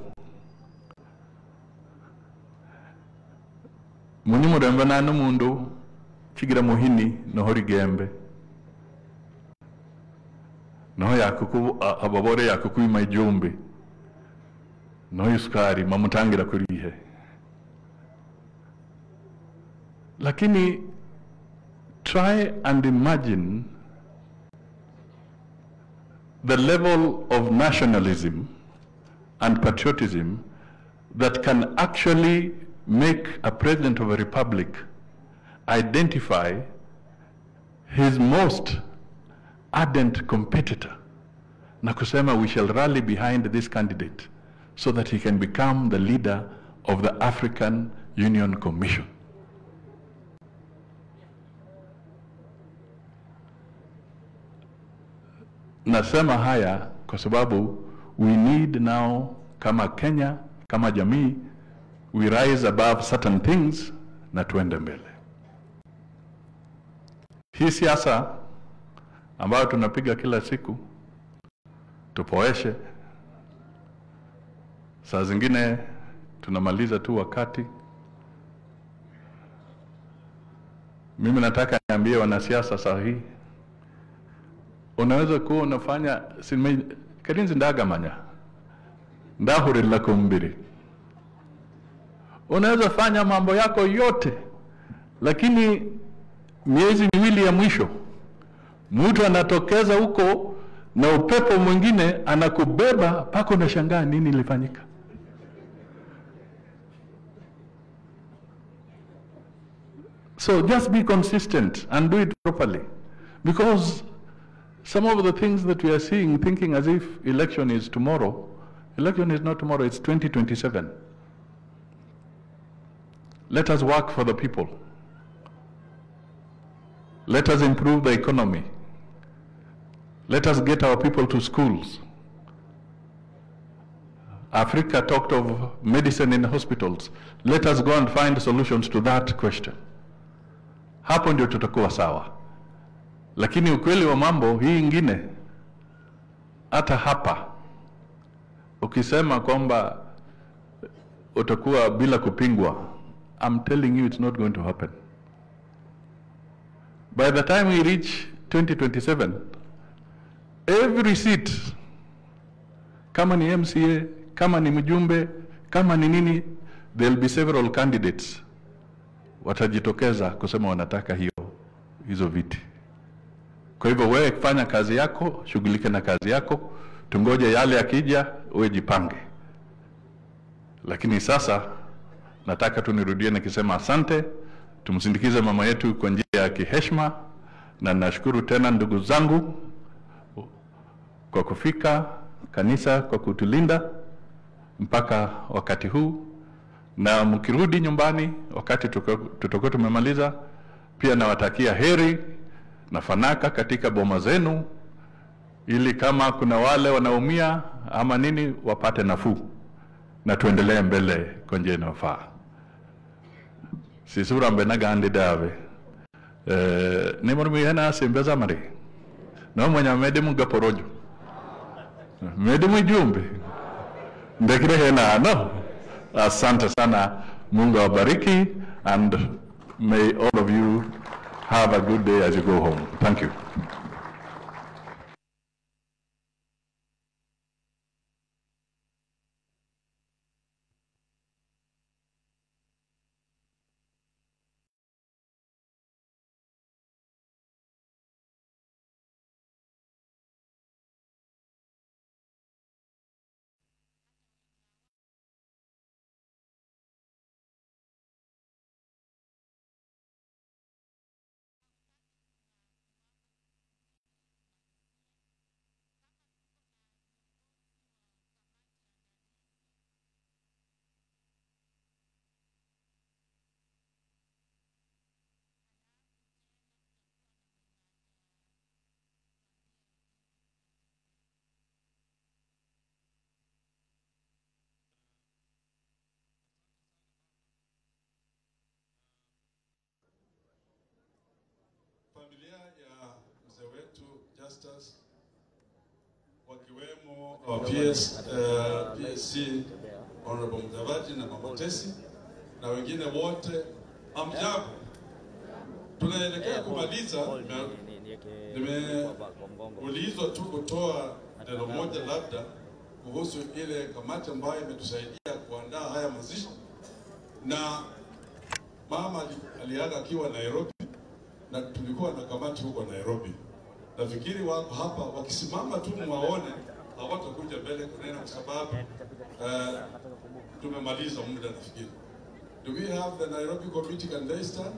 muni murembe nane mundu chigira muhini noho rigembe noho yakuku ababore yakukwima ijumbi noyo sukari mamutangira kurihe lakini try and imagine the level of nationalism and patriotism that can actually make a president of a republic identify his most ardent competitor na kusema we shall rally behind this candidate so that he can become the leader of the African Union Commission. Nasema haya kwa sababu we need now kama Kenya, kama jamii, we rise above certain things na tuende mbele. Hii siasa ambayo tunapiga kila siku tupoeshe, saa zingine tunamaliza tu wakati. Mimi nataka niambie wanasiasa saa hii, unaweza kuwa unafanya sime karinzi ndagamanya ndahurira kumbiri, unaweza fanya mambo yako yote, lakini miezi miwili ya mwisho mtu anatokeza huko na upepo mwingine anakubeba mpaka unashangaa nini ilifanyika. So just be consistent and do it properly because some of the things that we are seeing thinking as if election is tomorrow, election is not tomorrow, it's 2027. Let us work for the people. Let us improve the economy. Let us get our people to schools. Africa talked of medicine in hospitals. Let us go and find solutions to that question. Hapo ndio tutakuwa sawa. Lakini ukweli wa mambo hii ingine, hata hapa ukisema kwamba utakuwa bila kupingwa, I'm telling you it's not going to happen. By the time we reach 2027, every seat, kama ni MCA, kama ni mjumbe, kama ni nini, there'll be several candidates watajitokeza kusema wanataka hiyo hizo viti. Kwa hivyo wewe fanya kazi yako, shughulike na kazi yako, tungoje yale yakija, uwe jipange. Lakini sasa nataka tu nirudie nikisema asante, tumsindikize mama yetu kwa njia ya kiheshima, na nashukuru tena ndugu zangu kwa kufika kanisa, kwa kutulinda mpaka wakati huu, na mkirudi nyumbani wakati tutakuwa tumemaliza, pia nawatakia heri na fanaka katika boma zenu, ili kama kuna wale wanaumia ama nini wapate nafuu, na tuendelee mbele kwa njia inayofaa. sisura mbe nagandi dave eh, ni mor mi hena simbe zamari no mwanya mede mu gaporojo mede mu jumbe ndekire hena no asante sana mungu awabariki and may all of you have a good day as you go home thank you Familia ya mzee wetu Justus wakiwemo uh, PS, uh, PSC Honorable Mudavadi na Mama Tesi na wengine wote, amjambo. Tunaelekea kumaliza na Nimeulizwa tu kutoa neno moja labda kuhusu ile kamati ambayo imetusaidia kuandaa haya mazishi, na mama ali- aliaga akiwa Nairobi na tulikuwa na kamati huko Nairobi. Nafikiri wako hapa, wakisimama tu mwaone, hawatakuja mbele kunena kwa sababu uh, tumemaliza muda nafikiri. Do we have the Nairobi committee? Can they stand?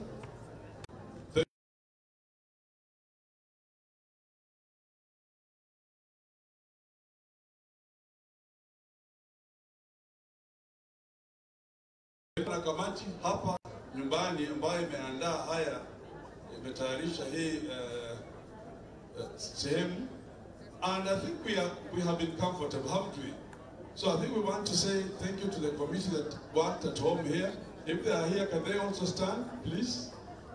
Kuna kamati hapa nyumbani ambayo imeandaa haya, imetayarisha hii uh, uh, sehemu and I think we are we have been comfortable, haven't we? So I think we want to say thank you to the committee that worked at home here. If they are here, can they also stand, please?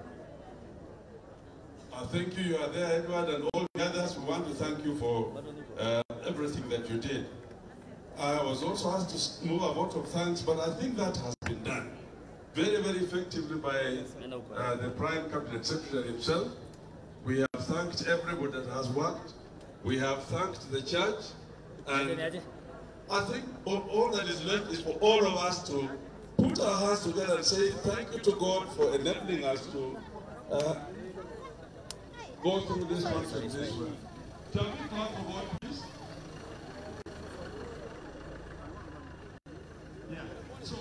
I thank you. You are there, Edward, and all the others. We want to thank you for uh, everything that you did. I was also asked to s- move a vote of thanks, but I think that has been done very, very effectively by uh, the Prime Cabinet Secretary himself. We have thanked everybody that has worked. We have thanked the church. And I think all, all that is left is for all of us to put our hands together and say thank you to God for enabling us to uh, go through this conference this way. Shall we clap for God, please? Yeah. So,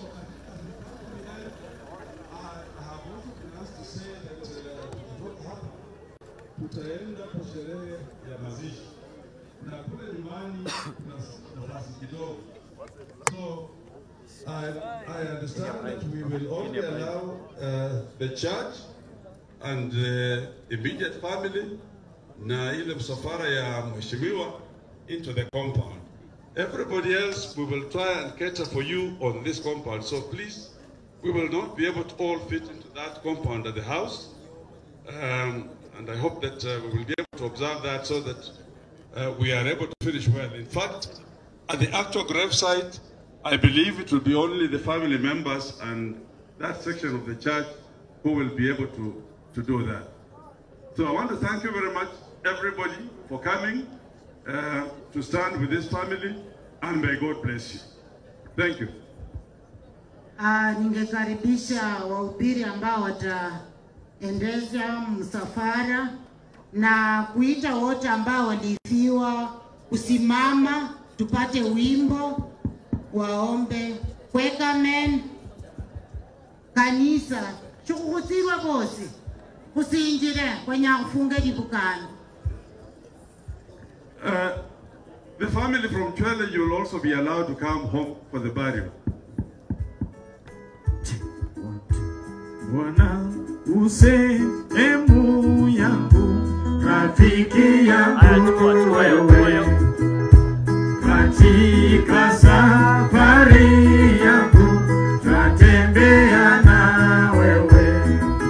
I I have also been asked to say that uh, hapa tutaenda kwa sherehe ya mazishi na kule nyumbani kuna nafasi kidogo. So I, I understand that we will only allow uh, the church and uh, immediate family na ile msafara ya mheshimiwa into the compound. Everybody else, we will try and cater for you on this compound. So please, we will not be able to all fit into that compound at the house. Um, and I hope that uh, we will be able to observe that so that uh, we are able to finish well. In fact, at the actual grave site, I believe it will be only the family members and that section of the church who will be able to, to do that. So I want to thank you very much, everybody, for coming uh, to stand with this family, and may God bless you. Thank you. Ah, ningekaribisha wahubiri ambao wataendesha msafara na kuita wote ambao walifiwa kusimama tupate wimbo waombe kwekamen kanisa shukhukhusirwa bosi khusinjire kwenya khufunga libukani Uh, the family from Chwele, you will also be allowed to come home for the burial. Bwana usehemu yangu, rafiki yangu wewe, katika safari yangu twatembea na wewe,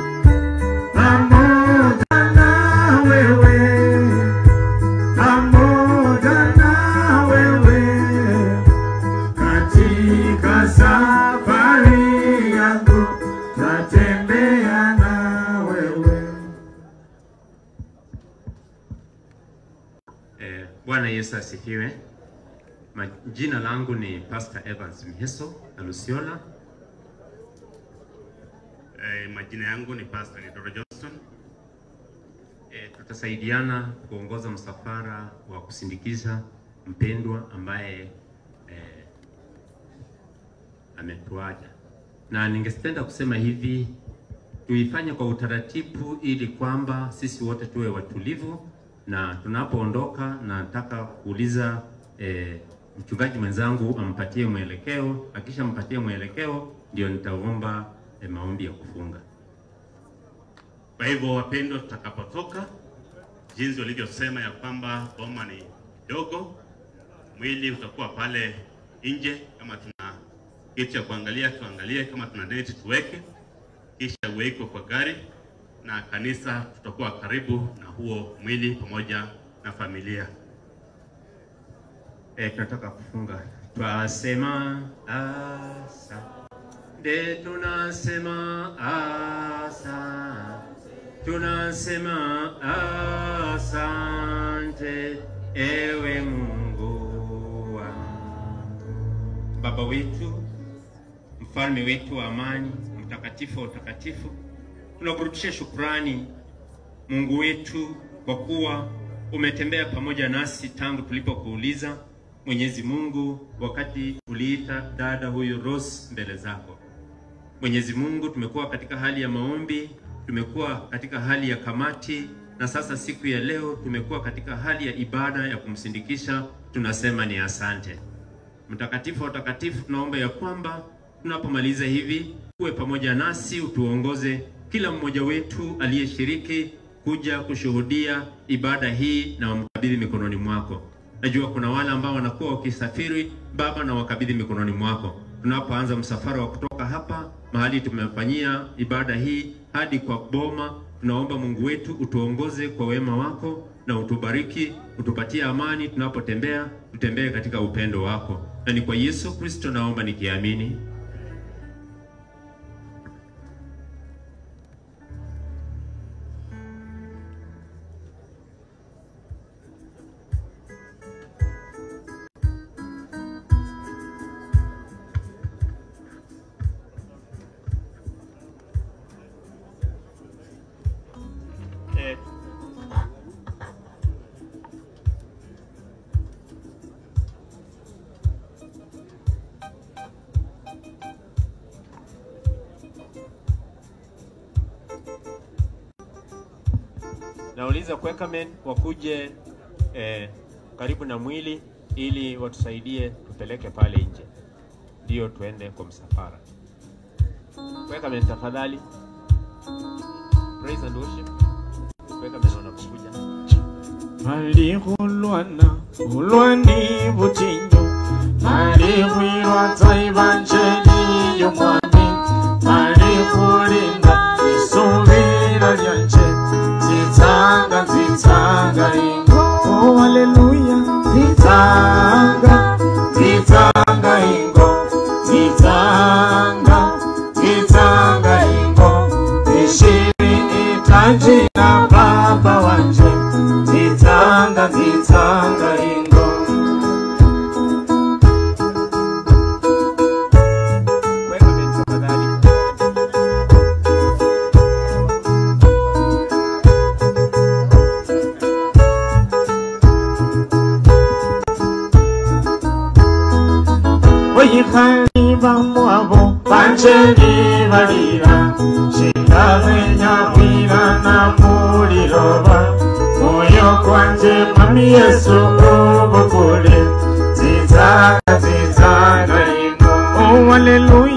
pamoja na wewe, pamoja na wewe katika safari yangu tatembea na wewe. Eh, Bwana Yesu asifiwe. Ma- Jina langu ni Pastor Evans Mheso Alusiola. Eh, majina yangu ni Pastor Nidoro Johnston. Eh, tutasaidiana kuongoza msafara wa kusindikiza mpendwa ambaye eh, ametuacha, na ningependa kusema hivi, tuifanye kwa utaratibu ili kwamba sisi wote tuwe watulivu, na tunapoondoka, nataka kuuliza eh, mchungaji mwenzangu ampatie mwelekeo. Akisha mpatie mwelekeo, ndio nitaomba eh, maombi ya kufunga. Kwa hivyo wapendwa, tutakapotoka, jinsi walivyosema ya kwamba boma ni dogo, mwili utakuwa pale nje. Kama tuna kitu cha kuangalia tuangalie, kama tuna neti tuweke, kisha uwekwe kwa gari, na kanisa tutakuwa karibu na huo mwili pamoja na familia. Eh, tunataka kufunga. Twasema asante, tunasema asante, tunasema asante. asante ewe Mungu wangu. Baba wetu, mfalme wetu wa amani, mtakatifu wa utakatifu, tunakurudishia shukrani Mungu wetu kwa kuwa umetembea pamoja nasi tangu tulipokuuliza Mwenyezi Mungu, wakati uliita dada huyu Rose mbele zako. Mwenyezi Mungu, tumekuwa katika hali ya maombi, tumekuwa katika hali ya kamati, na sasa siku ya leo tumekuwa katika hali ya ibada ya kumsindikisha. Tunasema ni asante. Mtakatifu wa utakatifu, tunaomba ya kwamba tunapomaliza hivi uwe pamoja nasi, utuongoze kila mmoja wetu aliyeshiriki kuja kushuhudia ibada hii na wamkabidhi mikononi mwako. Najua kuna wale ambao wanakuwa wakisafiri, Baba, na wakabidhi mikononi mwako. Tunapoanza msafara wa kutoka hapa mahali tumefanyia ibada hii hadi kwa boma, tunaomba Mungu wetu utuongoze kwa wema wako na utubariki, utupatie amani tunapotembea, tutembee katika upendo wako, na ni kwa Yesu Kristo naomba nikiamini. Eh, nauliza Quakermen wakuje eh, karibu na mwili ili watusaidie tupeleke pale nje, ndio tuende kwa msafara. Quakermen tafadhali, praise and worship. Quakermen wanapokuja Malihulwana ulwani butinyo malihwirwa taivanjeli yomwami malihulinda isuvila lyanje nzitsanga nzitsanga ingo oh haleluya nzitsanga nzitsanga ingo nzitsanga nzitsanga ingo ishiri itajina baba wanje nzitsanga nzitsanga ingo Quakermen tafadhali. oyihaliba mwabo banje libalira shindamenyawirana muliloba moyo kwanje mwami yesu ubukule nzitsanga nzitsanga ingo oh haleluya